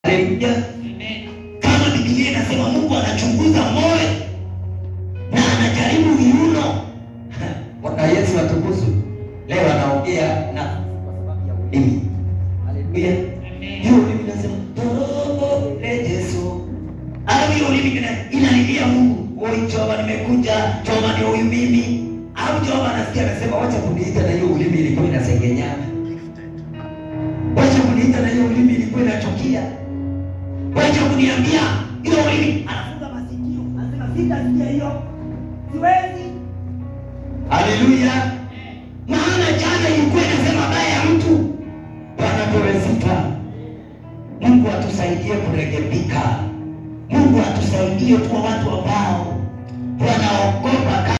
Haleluya. Kama Biblia inasema Mungu anachunguza moyo na anajaribu viuno. Bwana Yesu atukuzwe. Leo anaongea na kwa sababu ya ulimi. Haleluya. Hiyo ulimi nasema torobo le Yesu. Au hiyo ulimi ina- inalilia Mungu. Oi Jehova nimekuja, Jehova ni huyu mimi. Au Jehova anasikia anasema wacha kuniita na hiyo ulimi ilikuwa inasengenyana. Wacha kuniita na hiyo ulimi ilikuwa inachukia. Wacha kuniambia hiyo ulimi anafunga masikio. Anasema sitasikia hiyo. Siwezi. Haleluya. Maana jana ilikuwa inasema baya ya mtu. Bwana pewe sifa. Mungu atusaidie kurekebika. Mungu atusaidie kuwa watu ambao wanaogopa